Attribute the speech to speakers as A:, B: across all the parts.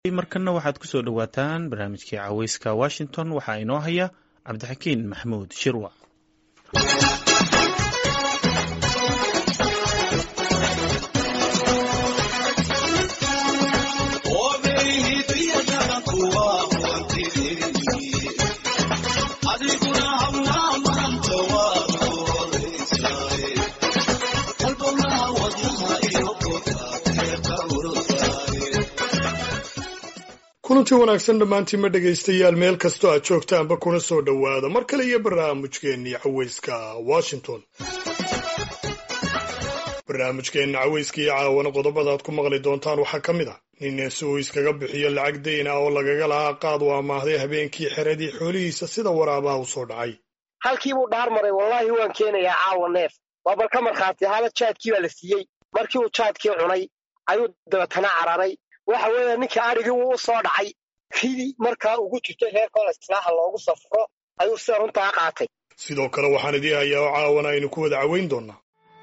A: markanna waxaad ku soo dhowaataan barnaamijkii caweyska washington waxaa inoo haya cabdixakiin maxamuud shirwac
B: kulanti wanaagsan dhammaantiinma dhegaystayaal meel kastoo aad joogtaanba kuna soo dhowaada mar kale iyo barnaamijkeennii caweyska washington barnaamijkeenna caweyska iyo caawana qodobada aad ku maqli doontaan waxaa ka mid ah nin si uu iskaga bixiyo lacag dayn ah oo lagaga lahaa qaad u amaahday habeenkii xeradii xoolihiisa sida waraabaha u soo dhacay
C: halkii buu dhaar maray wallaahi waan keenayaa caawa neef waa bal ka markhaati ahaada jaadkii baa la siiyey markii uu jaadkii cunay ayuu dabeetana cararay waxa weeye ninka adhigii wuu u soo dhacay ridii markaa ugu jirtay reerkooda islaaha loogu safro ayuu sida runtaa qaatay
B: sidoo kale waxaan idii hayaa oo caawana aynu ku wada caweyn doonnaa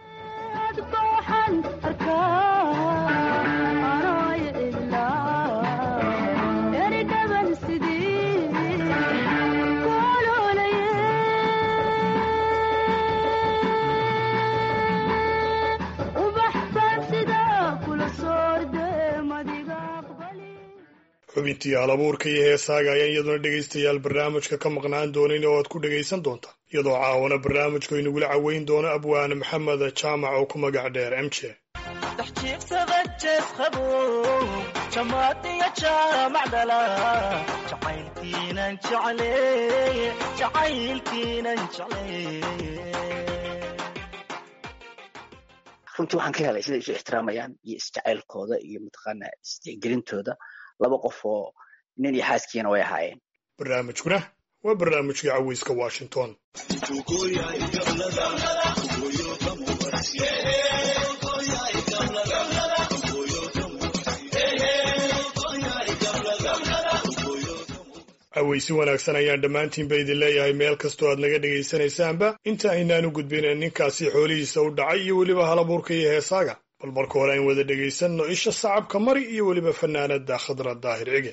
B: xubintii halabuurka iyo heesaaga ayaan iyaduna dhegaystayaal barnaamijka ka maqnaan doonin oo aad ku dhegaysan doonta iyadoo caawana barnaamijku inagula caweyn doono abwaane maxamed jaamac oo ku magac dheer m j
D: runtii waxaan ka helay siday isu ixtiraamayaan iyo isjacaylkooda iyo mataqaanaa isdixgelintooda laba qof oo nin iyo xaaskiina way ahaayeen
B: barnaamijkuna waa barnaamijkii caweyska washington caweysi wanaagsan ayaan dhammaantiinba idin leeyahay meel kastoo aad naga dhegaysanaysaanba inta aynaanu gudbin ninkaasi xoolihiisa u dhacay iyo weliba halabuurka iyo heesaaga bal marka hore ayn wada dhegaysanno isha sacabka mari iyo weliba fanaanada khadra daahir cige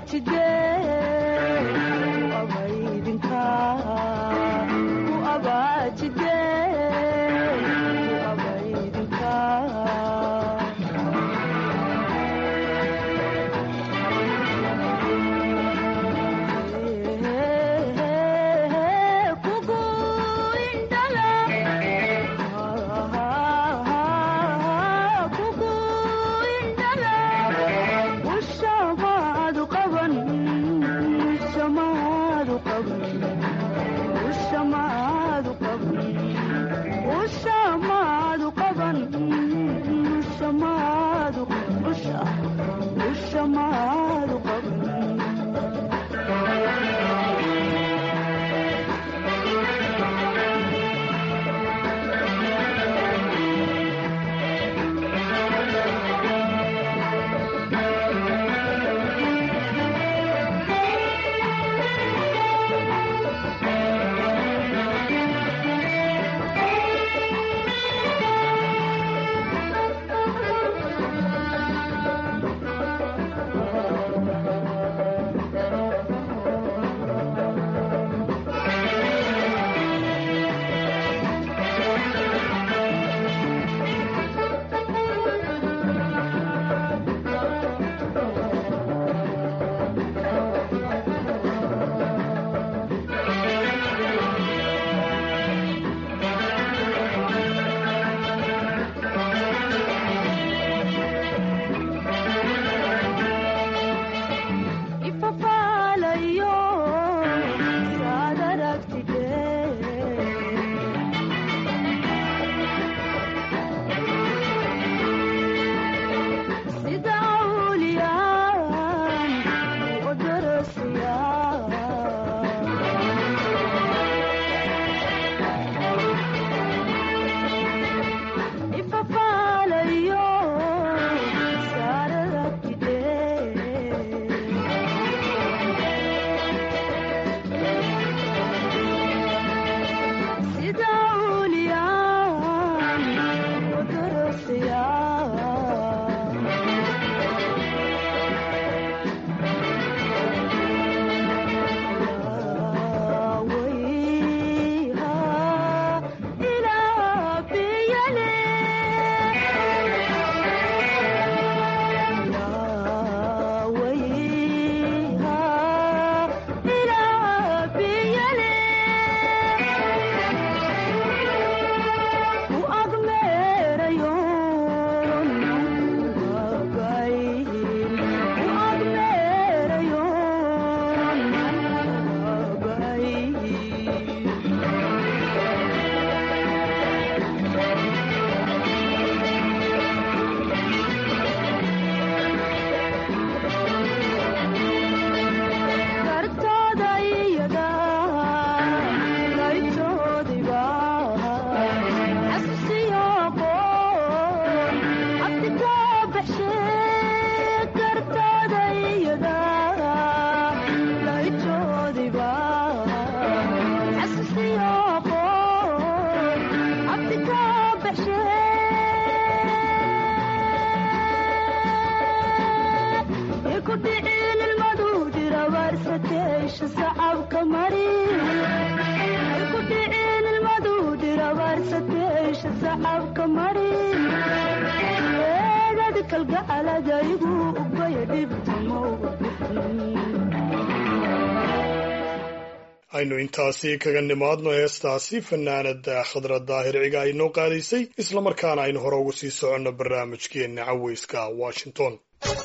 B: aynu intaasi kaga nimaadno heestaasi fanaanada khadra daahir ciga ay noo qaadaysay islamarkaana aynu hore ugu sii soconno barnaamijkeenna caweyska washington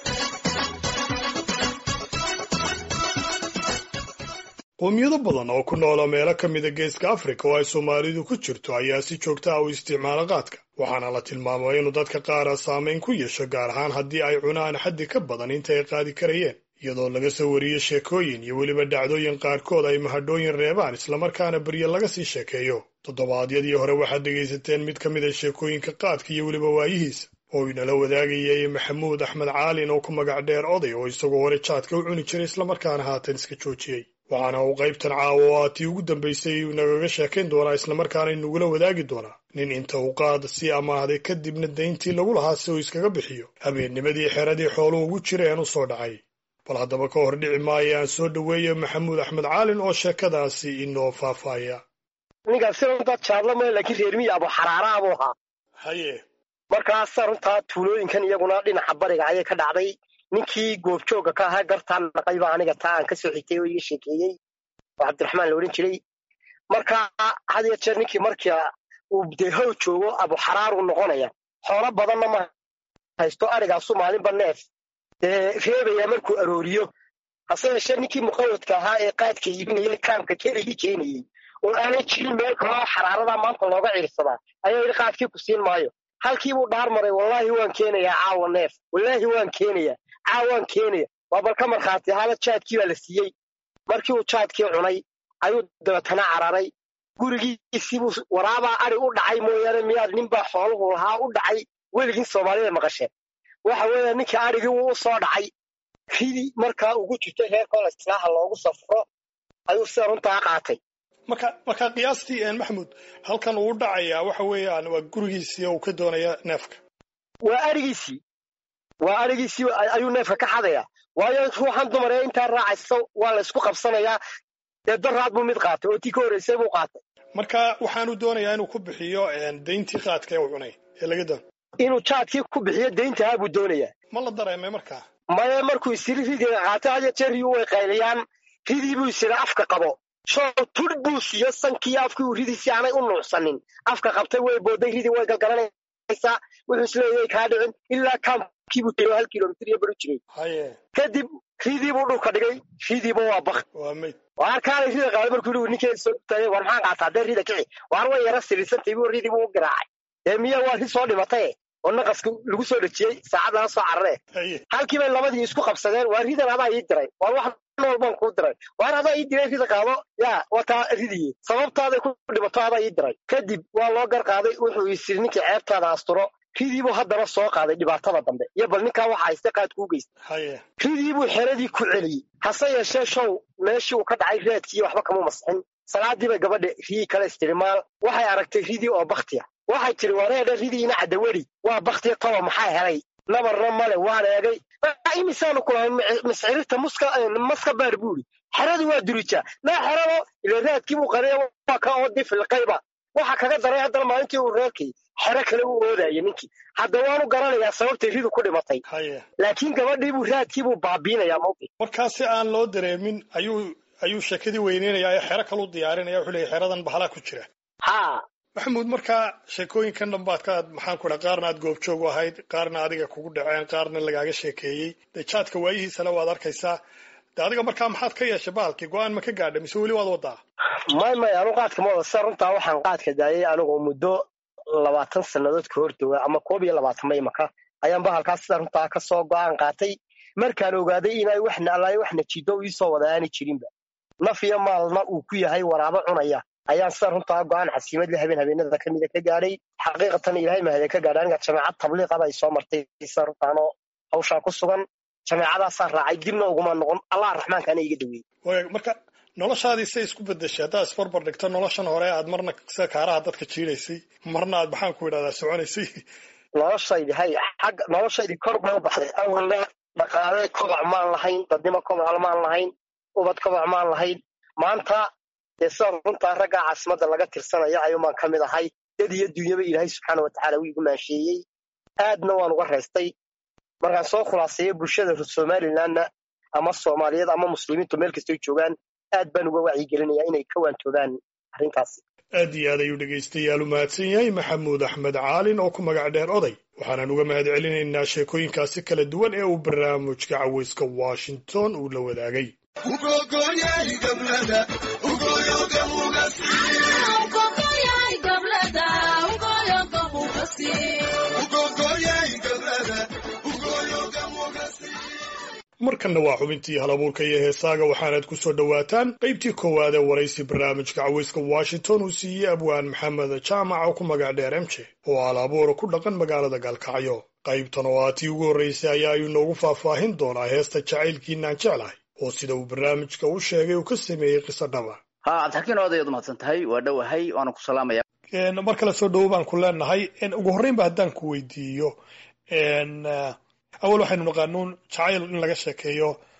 B: qoomiyado badan oo ku noola meelo ka mida geeska afrika oo ay soomaalidu ku jirto ayaa si joogta ah u isticmaala qaadka waxaana la tilmaamay inuu dadka qaara saamayn ku yeesho gaar ahaan haddii ay cunaan xaddi ka badan inta ay qaadi karayeen iyadoo laga soo wariyo sheekooyin iyo weliba dhacdooyin qaarkood ay mahadhooyin reebaan islamarkaana beryo laga sii sheekeeyo toddobaadyadii hore waxaad dhegaysateen mid ka mid a sheekooyinka qaadka iyo weliba waayihiisa oo inala wadaagayay maxamuud axmed caalin oo ku magac dheer oday oo isagoo hore jaadka u cuni jiray islamarkaana haatan iska joojiyey waxaana uu qaybtan caawa oo aatii ugu dambaysay nagaga sheekayn doonaa islamarkaana inagula wadaagi doonaa nin inta uu qaad sii amaahday kadibna dayntii lagu lahaa si uu iskaga bixiyo habeennimadii xeradii xooluhu ugu jireen u soo dhacay bal haddaba ka hor dhici maayo aan soo dhoweeyo maxamuud axmed caalin oo sheekadaasi inoo faahfaaya
C: ninkaasi runtaa jaadla male laakiin reermiya abu xaraara buu ahaa
B: haye
C: markaasa runtaa tuulooyinkan iyaguna dhinaca bariga ayay ka dhacday ninkii goobjooga ka ahaa gartaan naqay baa aniga taa aan ka soo xigtay oo iga sheekeeyey oo cabdiraxmaan la odhan jiray marka had iyo jeer ninkii markia uu dee how joogo abuxaraaruu noqonaya xoolo badanna ma haysto arigaasu maalinba neef dee reebaya markuu arooriyo hase yeeshee ninkii muqawadka ahaa ee qaadka iibinayay kaamka keligii keenayey oo aanay jirin meel kaloo xaraaradaa maanta looga ciirsadaa ayaa yidhi qaadkii ku siin maayo halkii buu dhaar maray wallaahi waan keenayaa caawa neef wallaahi waan keenayaa caawaan keenaya waa bal ka markhaati ahaada jaadkii baa la siiyey markii uu jaadkii cunay ayuu dabeetana cararay gurigiisiibuu waraabaa ari u dhacay mooyaane miyaad ninbaa xooluhu lahaa u dhacay weligin soomaalida maqasheen waxa weeye ninkii arigii wuu u soo dhacay ridii markaa ugu jirtay reer kola islaaha loogu safro ayuu sida runtaa qaatay
B: marka marka qiyaastii maxamuud halkan uu dhacayaa waxa weeyaan waa gurigiisii oo uu ka doonaya neefka
C: waa arigiisii waa arigiisii ayuu neefka ka xadayaa waayo ruuxan dumar ee intaa raacaysa waa la isku qabsanayaa dee daraad buu mid qaatay oo tii ka horreysay buu qaatay
B: marka waxaanu doonayaa inuu ku bixiyo dayntii qaadka ee uu cunay ee laga doon
C: inuu jaadkii ku bixiyo dayntahaa buu doonayaa
B: ma la dareemay markaa
C: maya markuu isiri ridiga qaatay hadiyo jeeriyu way qayliyaan ridii buu isiri afka qabo shoo tur buu siiyo sankii afkii uu ridiisii aanay u nuucsanin afka qabtay way booday ridii way galgalanaysaa wuxuu isleeyahay kaa dhicin ilaa kaamkiibuu tiro hal kilomitir iyo baru jiray
B: haye
C: kadib ridii buu dhulka dhigay ridiiba waa bak
B: waa mayd
C: waar kaanay rida qaaday markuu yidhi ninkeeda soo taagay war maxaan qaataa dee rida kici waar way yara sirirsantay buu ridii buu u garaacay dee miya waa ri soo dhimataye oo naqaska lagu soo dhejiyey saacad laga soo carare
B: haye
C: halkii bay labadii isku qabsadeen waa ridan adaa ii diray waar wax nool baan kuu diray waar adaa ii diray rida qaado yaa wataa ridiye sababtaaday ku dhimato adaa ii diray kadib waa loo gar qaaday wuxuu isiri ninkii ceebtaada asturo ridiibuu haddana soo qaaday dhibaatada dambe iyo bal ninkaa waxa hayste qaadku u geystay
B: haye
C: ridiibuu xeradii ku celiyey hase yeeshee show meeshii uu ka dhacay reedkii waxba kama masixin salaadii bay gabadha rii kala istirimaal waxay aragtay ridii oo baktiya waxay tiri wareedha ridiina cadaweri waa baktiya toba maxaa helay nabarna male waan eegay imisaanu kulahay miscirirta muska maska baar buuri xeradu waa durujaa naa xerado ila raadkii buu qariya waa ka oo difilqayba waxa kaga daray haddana maalintii uu reerkay xero kale u oodaya ninkii hadda waanu garanayaa sababtay ridu ku dhimatay
B: haye
C: laakiin gabadhiibuu raadkiibuu baabiinayaa mawqif
B: markaa si aan loo dareemin ayuu ayuu sheekadii weyneynayaa ee xero kalu diyaarinaya wuxuu leeyahy xeradan bahalaa ku jira
C: haa
B: maxamuud markaa sheekooyinkan dhambaad ka maxaan ku dhaha qaarna aad goobjoog u ahayd qaarna adiga kugu dhaceen qaarna lagaaga sheekeeyey dee jaadka waayihiisale waad arkaysaa de adiga markaa maxaad ka yeeshay bahalkii go-aan ma ka gaadha mise weli waad wadaa
C: may may anu qaadka ma wada sa runtaa waxaan qaadka daayay anigoo muddo labaatan sannadood ka hor jooga ama koob iyo labaatan maymaka ayaan bahalkaas sida runtaa ka soo go-aan qaatay markaan ogaaday inay waxna allaayo waxna jiddo iisoo wada aani jirinba naf iyo maalna uu ku yahay waraabo cunaya ayaan sida runtaa go-aan xasiimad le habeen habeenada ka mida ka gaadhay xaqiiqatan ilaahay mahade ka gaadhay aniga jameecad tabliiqaba ay soo martay sida runtaanoo hawshaa ku sugan jameecadaasaa raacay dibna uguma noqon allah raxmaankaana iga dhaweeyey
B: waaya marka noloshaadii say isku bedeshay haddaad isbarbar dhigto noloshan hore aad marna sida kaaraha dadka jiidaysay marna aad maxaan ku idhahdaa soconaysay
C: noloshaydi hay xagga noloshaydii kor bay u baxday awalna dhaqaale kobac maan lahayn dadnimo kobac maan lahayn ubad kobac maan lahayn maanta dee sida runtaa raggaa caasimadda laga tirsanaya ayuunbaan ka mid ahay dad iyo dunyaba ilaahay subxaana watacaala wuu igu maansheeyey aadna waan uga reystay markaan soo khulaaseeyo bulshada somalilandna ama soomaaliyeed ama muslimiintu meel kastoy joogaan aad baan uga wacyigelinayaa inay ka waantoogaan arrintaasi
B: aad iyo aad ayuu dhegaystayaal u mahadsan yahay maxamuud axmed caalin oo ku magac dheer oday waxaanan uga mahad celinaynaa sheekooyinkaasi kala duwan ee uu barnaamijka cawayska washington uu la wadaagay markanna waa xubintii halabuurka iyo heesaaga waxaanaad ku soo dhowaataan qaybtii koowaad ee waraysi barnaamijka cawayska washington uu siiyey abwaan maxamed jaamac oo ku magac dheer emje oo halabuura ku dhaqan magaalada gaalkacyo qaybtan oo aa tii ugu horraysay ayaa ayuu noogu faahfaahin doonaa heesta jacaylkiinaan jeclahay oo sida uu barnaamijka u sheegay uu ka sameeyey qiso dhaba
D: ha cabdixakiin odayaad umahadsan tahay waa dhowahay waana ku salaamaya
B: mar kale soo dhowo baan ku leenahay ugu horreynba haddaan ku weydiiyo awal waxaynu naqaanuun jacayl in laga sheekeeyo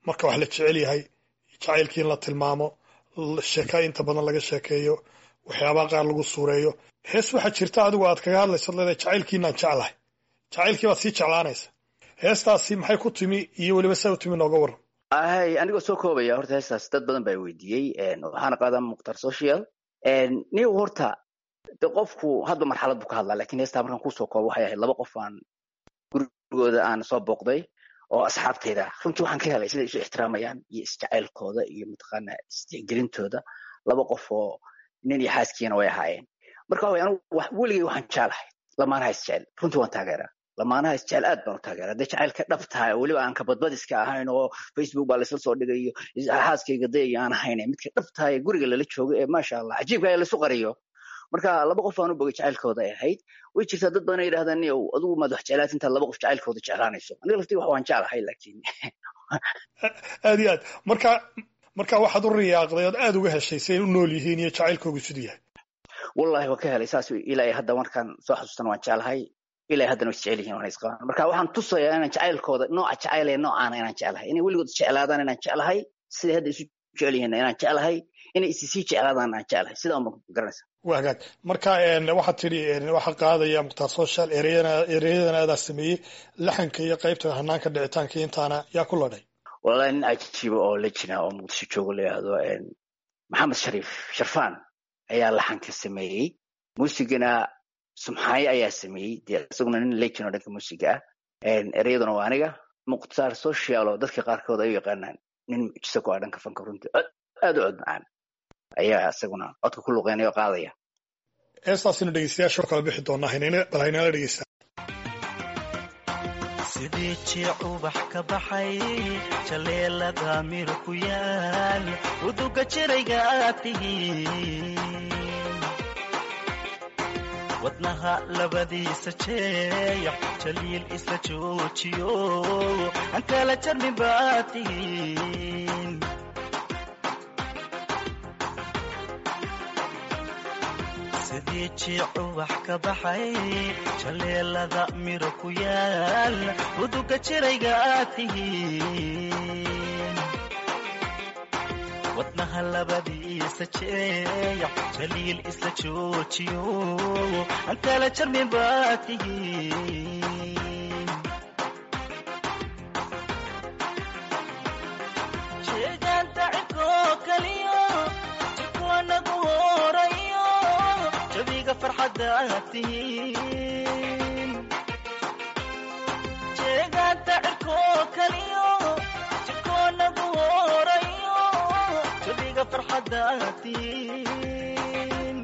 B: marka wax la jecel yahay jacaylkii in la tilmaamo sheeka inta badan laga sheekeeyo waxyaabaha qaar lagu suureeyo hees waxaa jirta adigu aad kaga hadlayso leedahay jacaylkiinaan jeclahay jacaylkii baad sii jeclaanaysa heestaasi maxay ku timi iyo weliba saa u timi nooga warram
D: hay anigoo soo koobaya horta heestaas dad badan baa weydiiyey waxaana qaadaa mukhtar social niw horta de qofku hadba marxalad buu ka hadlaa lakin heestaa markaan kusoo koobo waxay ahayd laba qof aan gurigooda aan soo booqday oo asxaabtayda runtii waxaan ka helay siday isu ixtiraamayaan iyo isjacaylkooda iyo mataqaana isdixgelintooda laba qof oo nin iyo xaaskiina way ahaayeen marka waxa anigu weligay waxaan jeclahay lamaanaha isjecel runtii waan taageeraa lamaanaha isjecel aad baan u taageeraa dee jacaylka dhab tahay oo weliba aan kabadbadiska ahayn oo facebook baa laysla soo dhigayo xaaskayga dayaya aan ahayn midka dhab tahay ee guriga lala joogo ee maasha allah cajiibka ee laisu qariyo marka laba qof aan u bogay jacaylkooda ay ahayd way jirtaa dad badan ay yidhahdaan niyow adigu maad wax jeclaat intaad laba qof jacaylkooda jeclaanayso aniga laftii wax waan jeclahay laakiin
B: aad iyo aad marka marka waxaad u riyaaqday ood aad uga heshay si ay u nool yihiin iyo jacaylkoogu siduu yahay
D: wallahi waan ka helay saas ilaa hadda markaan soo xasuustana waan jeclahay ilaa haddana way isjecel yihiin waan isqabaan marka waxaan tusayaa inaan jacaylkooda nooca jacayl ee noocaana inaan jeclahay inay weligood isjeclaadaan inaan jeclahay siday hadda isu jecel yihiin inaan jeclahay inay isi sii jeclaadaan aan jeclahay sidaa unba garanaysa
B: waa hagaag marka waxaad tidhi waxaa qaadaya mukhtaar social ereyadan aadaa sameeyey laxanka iyo qaybta hanaanka dhicitaanka intaana yaa ku ladhay
D: wallahi nin cajiiba oo lejina oo muqdisho joogo la yidhaahdo maxamed shariif sharfaan ayaa laxanka sameeyey muusigana sumxaayo ayaa sameeyey dee isaguna nin lejin oo dhanka muusiga ah ereyaduna waa aniga mukhtaar social oo dadka qaarkood ay u yaqaanaan nin mucjiso ku ah dhanka fanka runtii aad u cod macaan ayaa isaguna codka ku luqeynaya oo qaadaya
B: heestaasinu dhegeystayaasha kala bixi doonaa bal haynala dhegeysta
E: sidii jiic ubax ka baxay jaleelada mir ku yaal uduga jirayga aad tihiin wadnaha labadiisa jeeyax jaliil isla joojiyo aan kala jarmin baad tihiin sidii jiic ubax ka baxay jaleelada miro ku yaal uduga jirayga aad tihiin wadnaha labadiisa jeeyax jaliil isla joojiyo aan kala jarmin baad tihiin jeegaanta cirkoo kaliyo jikonagu horayo jabiga farxadaad tihiin jeegaanta cirkoo kaliyo jikonagu horayo jabiga farxadaad tihiin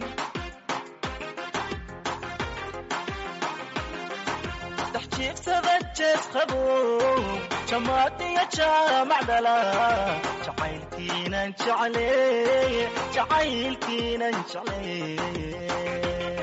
E: dax jiibsada jees qabo jamaadiya jaamac dhala jacaylkiinan jeclee jacaylkiinan jeclee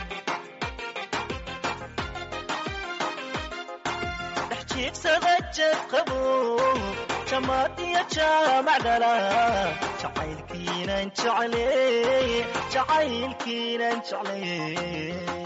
E: dhex jiibsada jees qabo jamaadiya jaamac dhala jacaylkiinan jeclee jacaylkiinan jeclee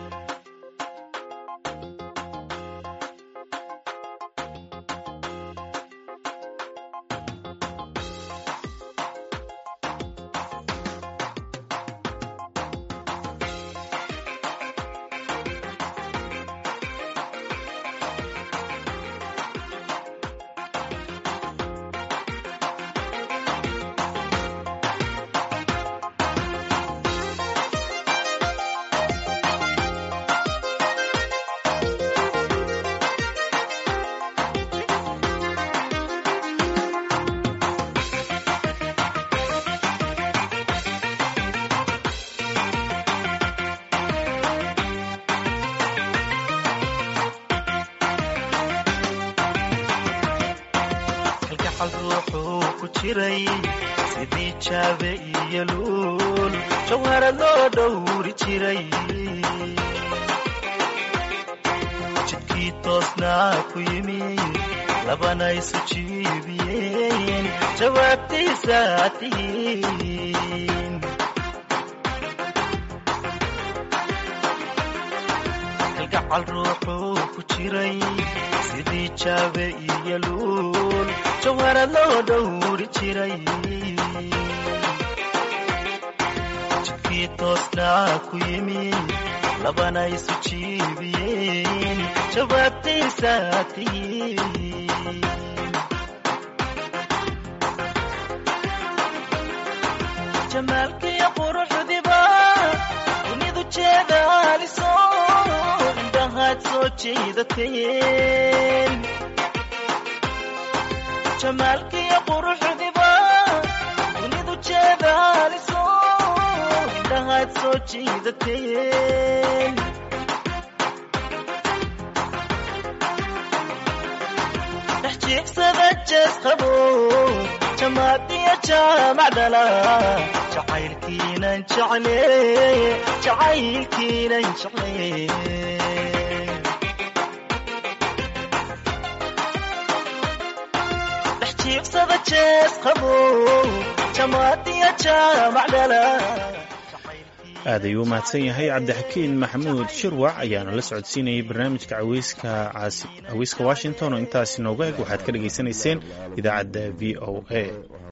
E: kalgacal ruuxuu ku jiray sidii jaabe iyo luul jawharad loo dhowri jiray jidkii toosnaa ku yimi labana isu jiibiyeen jawaabtiisaa tihiin jacal ruuxuu ku jiray sidii jaabe iyo luul jawharad loo dhowri jiray jidkii toosnaa ku yimi labana isu jiibiyeen jawaabtaysaa tihiin jamaalkiyo quruxdiba dunidu jeedaaliso indhahaad soo jiidateen jamaalkiyo quruxdiba dunidu jeedaaliso indhahaad soo jiidateen dhex jiigsada jees qabo jamaadiya jaamac dhala jacaylkiinan jecle jacaylkiinan jecle dhex jiigsada jees qabo jamaadiya jaamac dhala
A: aad ayuu u mahadsan yahay cabdixakiin maxamuud shirwac ayaana la socodsiinayay barnaamijka caweyska washington oo intaasi nooga eg waxaad ka dhagaysanayseen idaacadda v o a